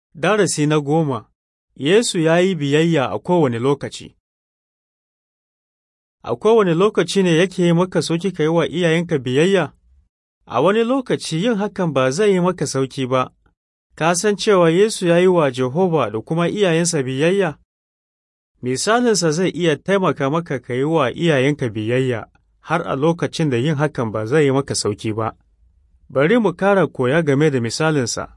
Darasi na goma Yesu ya yi biyayya a kowane lokaci A kowane lokaci ne yake yi maka sauki ka yi wa iyayenka biyayya? A wani lokaci yin hakan ba zai yi maka sauki ba, ka san cewa Yesu ya yi wa Jehova da kuma iyayensa biyayya? Misalinsa zai iya taimaka maka ka yi wa iyayenka biyayya har a lokacin da yin hakan ba zai yi maka sauki ba. Bari mu kara koya game da misalinsa.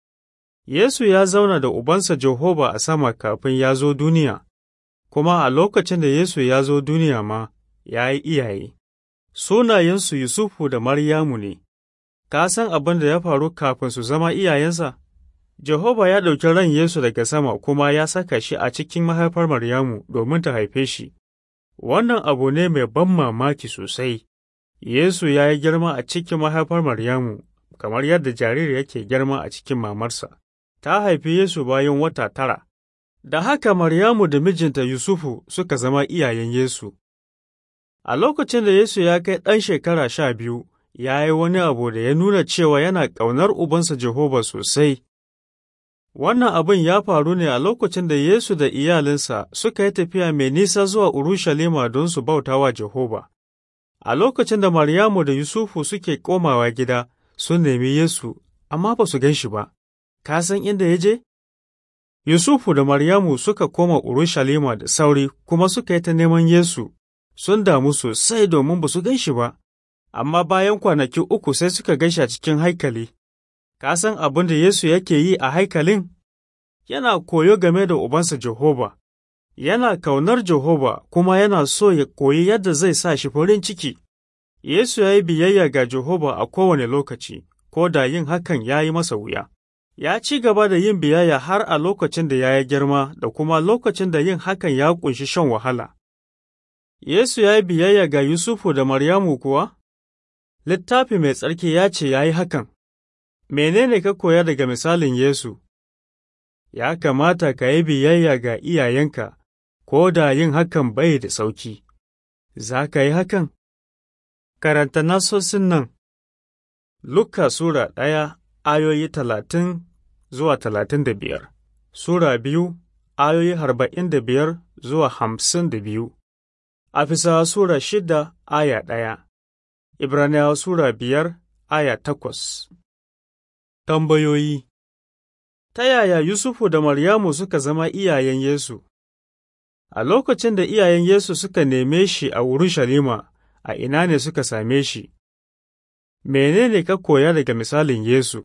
Yesu ya zauna da Ubansa Jehova a sama kafin ya zo duniya, kuma a lokacin da Yesu ya zo duniya ma ya yi iyaye. Sunayensu Yusufu da Maryamu ne, ka san abin da ya faru kafin su zama iyayensa? Jehova ya ɗauki ran Yesu daga sama kuma ya saka shi a cikin mahaifar Maryamu domin ta haife shi. Wannan abu ne mai ban mamaki sosai. Yesu ya yi girma a cikin mahaifar Maryamu, kamar yadda jariri yake girma a cikin mamarsa. Ta haifi Yesu bayan wata tara. Da haka Maryamu da mijinta Yusufu suka zama iyayen Yesu. A lokacin da Yesu ya kai ɗan shekara sha biyu, ya yi wani abu da ya nuna cewa yana ƙaunar Ubansa Jehova sosai. Wannan abin ya faru ne a lokacin da Yesu da iyalinsa suka yi tafiya mai nisa zuwa Urushalima don su bauta wa Jehova. A lokacin da Maryamu da Yusufu suke komawa gida, sun nemi Yesu, amma ba su gan shi ba. Ka san inda ya je? Yusufu da Maryamu suka koma Urushalima da sauri kuma suka yi ta neman Yesu, sun damu sosai domin ba su gan shi ba, amma bayan kwanaki uku sai suka gan shi a cikin haikali. Ka san abin da Yesu yake yi a haikalin? Yana koyo game da Ubansa Jehova, yana kaunar Jehova kuma yana so ya koyi yadda zai sa shi farin ciki. Yesu ya yi biyayya ga Jehova a kowane lokaci, ko da yin hakan ya yi masa wuya. Ya ci gaba da yin biyayya har a lokacin da ya yi girma da kuma lokacin da yin hakan ya ƙunshi shan wahala. Yesu ya yi biyayya ga Yusufu da Maryamu kuwa? Littafi mai tsarki ya ce ya yi hakan. Menene ka koya daga misalin Yesu? Ya kamata ka yi biyayya ga iyayenka, ko da yin hakan bai da sauki. Za ka yi hakan? Karanta nasosin nan. Luka Sura ɗaya ayoyi talatin zuwa talatin da biyar, Sura biyu ayoyi arba'in da biyar zuwa hamsin da biyu, Afisa Sura shida aya ɗaya, Ibraniyawa Sura biyar aya takwas. Tambayoyi Ta yaya Yusufu da Maryamu suka zama iyayen Yesu? A lokacin da iyayen Yesu suka neme shi a Urushalima, a ina ne suka same shi? Menene ka koya daga misalin Yesu?